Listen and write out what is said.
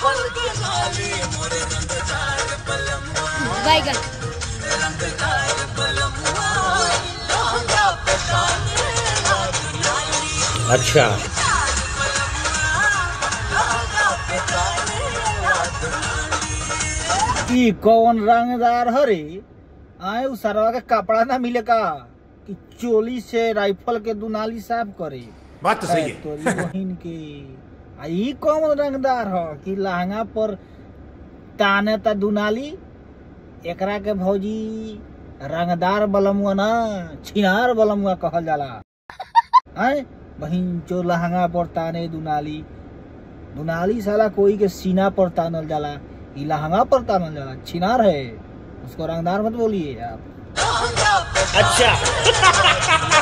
बैगन अच्छा ई कौन रंगदार हरे आए उ सरवा के कपड़ा ना मिले का कि चोली से राइफल के दुनाली साफ करे बात तो सही है तोरी बहिन के आ ई कौन रंगदार ह कि लहंगा पर ताने ता दुनाली एकरा के भौजी रंगदार बलमुआ ना छिनार बलमुआ कहल जाला आए बहिन जो लहंगा पर ताने दुनाली दुनाली साला कोई के सीना पर तानल जाला ई लहंगा पर तानल जाला छिनार है उसको रंगदार मत बोलिए आप अच्छा